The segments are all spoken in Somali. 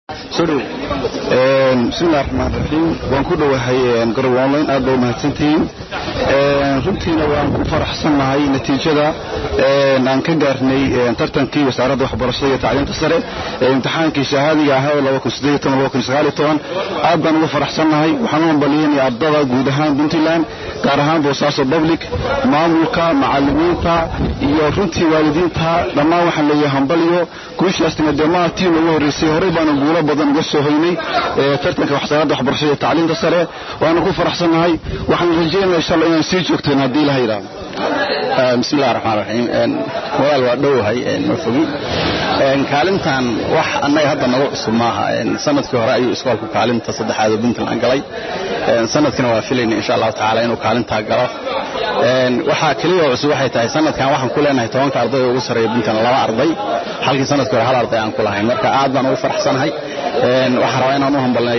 soo dhow bismillahi raxmaan raxiim waan ku dhowahay garow online aad baa umahadsantihiin runtiina waan ku faraxsannahay natiijada aan ka gaarnay tartankii wasaaradda waxbarashada iyo tacliinta sare ee imtixaankii shahaadiga ahaa aad baan uga faraxsannahay waxaan u hambaliyeenaya ardada guud ahaan puntland gaar ahaan boosaaso public maamulka macalimiinta iyo runtii waalidiinta dhammaan waxaan leeyahay hambaliyo guushaastina dee maa tii ugu horreysay horey baanu guulo badan uga soo hoynay tartanka wasaaradda waxbarashada iyo tacliinta sare waanu ku faraxsannahay waxaan rajeynaya insha allah inaan sii joogteen haddii ilaha yidhaahdo bismillahi raxmaan raxiim walaal waa dhowahay ma fogi kaalintan wax annaga hadda nagu cusub maaha sanadkii hore ayuu iskoolku kaalinta saddexaad oo puntland galay sanadkina waa filayna insha allahu tacaala inuu kaalintaa galo waxaa keliya cusub waxay tahay sanadkan waxaan ku leenahay tobanka arday ugu sarreeya puntland laba arday halkii sanadkii hore hal arday aan ku lahayn marka aad baan ugu faraxsanahay waxaan rabaa inaan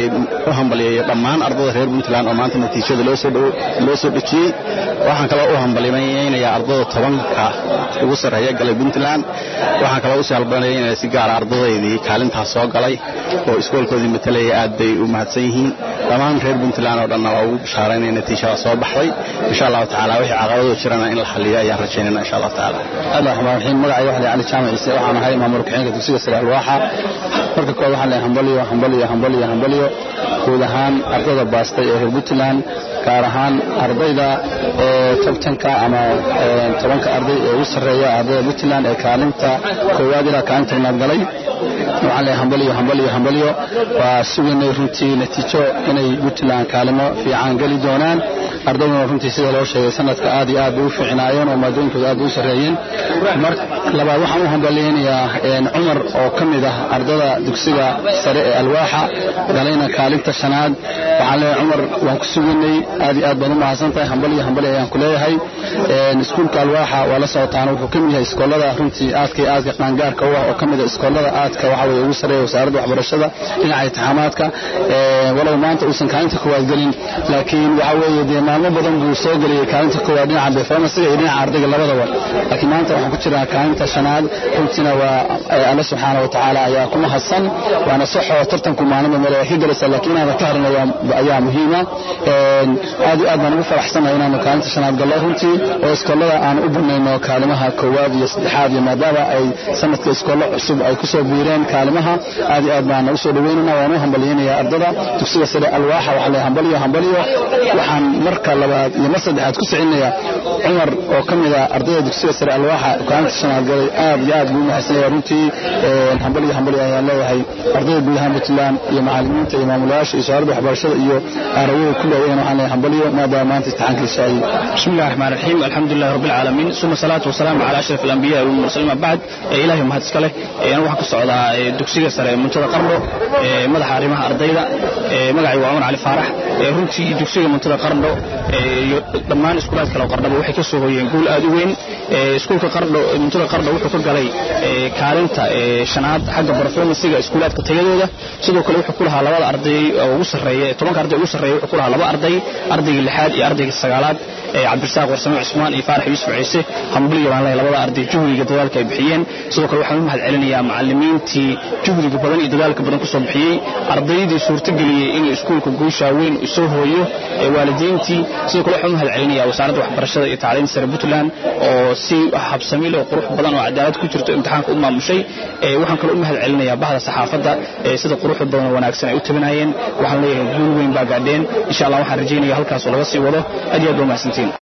u hambaliyeeyo dhammaan ardada reer puntland oo maanta natiijada loo soo dhejiyey waxaan kaloo u hambaliyeynayaa ardada tobanka ugu sarreeya galay puntland waxaan kaloo usii halbalyeynaya si gaara ardadaydii kaalintaas soo galay oo iskoolkoodii matalaya aad bay u mahadsan yihiin dhammaan reer puntland oo dhanna waa ugu bishaaraynaya natiijada soo baxday insha allahu tacaala wixii caqabadoo jirana in la xaliyo ayaan rajaynayna insha allahu tacaala allah raxmaan raxiim magacay waxle cali jaamac ciise waxaan ahay maamul kaxeenka dugsiga sare alwaaxa marka kood waxaan leeyahay hambaliyo hambaliyo hambaliyo hambaliyo guud ahaan ardada baastay ee reer puntland gaar ahaan ardayda tobtanka ama tobanka arday ee ugu sarreeya ardayda puntland ee kaalinta koowaad ilaa kaalinta tobnaad galay waxaan leeyahay hambaliyo hambaliyo hambaliyo waa sugaynay runtii natiijo inay puntland kaalimo fiican geli doonaan ardayduna runtii sida loo sheegay sanadka aad iyo aad bay u fiicnaayeen oo maadooyinkooda aad bay u sarreeyeen mar labaad waxaan u hambaliyeynayaa cumar oo ka mid ah ardada dugsiga sare ee alwaaxa galayna kaalinta shanaad waxaan leeyahay cumar waan ku sugaynay aad iyo aad baad u mahadsan tahay hambaliyo hambali ayaan ku leeyahay iskuulka alwaaxa waa la socotaan wuxuu ka mid yahay iskoolada runtii aadka iyo aadka qaangaarka u ah oo ka mid ah iskoolada aadka waxa weye ugu sarreeya wasaaradda waxbarashada dhinaca intixaamaadka walow maanta uusan kaalinta koowaad gelin laakiin waxa weeye dee maalmo badan buu soo geliyey kaalinta koowaad dhinaca performancega iyo dhinaca ardayga labadaba laakiin maanta waxaan ku jiraa kaalinta shanaad runtiina waa alle subxaana wa tacaala ayaa ku mahadsan waana soxoo tartanku maalinba meel ka gelaysa laakiin inaadan ka harin ayaa muhiima aad iyo aad baan ugu faraxsanahay inaanu kaalinta shanaad gallo runtii oo iskoolada aan u banayno kaalimaha koowaad iyo saddexaad iyo maadaama ay sanadka iskoollo cusub ay kusoo biireen kaalimaha aad iyo aad baan usoo dhaweynana waan u hambaliyeynayaa ardada dugsiga sare alwaaxa waxaa le hambaliyo hambaliyo waxaan marka labaad iyo mar saddexaad ku sicinayaa cumar oo ka mid ah ardayda dugsiga sare alwaaxa kaalinta shanaad galay aad iyo aad buu u mahadsanaya runtii hambaliyo hambaliyo ayaan leeyahay ardayda guud ahaan puntland iyo macalimiinta iyo maamulayaasha iyo wasaaradda waxbarashada iyo aarawada ku leeyahin waxaan leeyahay hambaliyo maadaama maanta imtixaankiisa ay بسم الله الرحمن الرحيم الحمد لله رب العالمين ثم الصلاة والسلام على أشرف الأنبياء والمرسلين بعد إلهي مهد سكله أنا waxaan ku socdaa dugsiga sare muntada qarno madaxa arrimaha ardayda magacay waa Umar Ali Faarax runtii dugsiga muntada qarno iyo dhammaan iskuulaadka kale qarnaba waxay ka soo hooyeen guul aad u weyn iskuulka qarno muntada qarno wuxuu ka galay kaalinta shanaad xagga performancega iskuulaadka tayadooda sidoo kale wuxuu ku lahaa labada arday ugu sarreeya tobanka arday ugu sarreeya wuxuu ku lahaa laba arday ardayga lixaad iyo ardayga sagaalaad cabdirasaaq warsame cusmaan iyo faarax yuusuf ciise hambuliyo baan leeyahay labada arday juhdiga dadaalka ay bixiyeen sidoo kale waxaan u mahad celinayaa macalimiintii juhdiga badan iyo dadaalka badan kusoo bixiyey ardaydii suurtageliyey inuu iskuulka guushaa weyn soo hooyo waalidiintii sidoo kale waxaan u mahad celinayaa wasaaradda waxbarashada iyo tacliinta sare puntland oo si habsami leh oo qurux badan oo cadaalad ku jirto imtixaanka u maamushay waxaan kaloo u mahad celinayaa bahda saxaafadda sida quruxda badan oo wanaagsan ay u tabinayeen waxaan leeyahay guul weyn baa gaadheen insha allah waxaan rajaynaya halkaas oo laga sii wado aad iyo aad waa mahadsantiin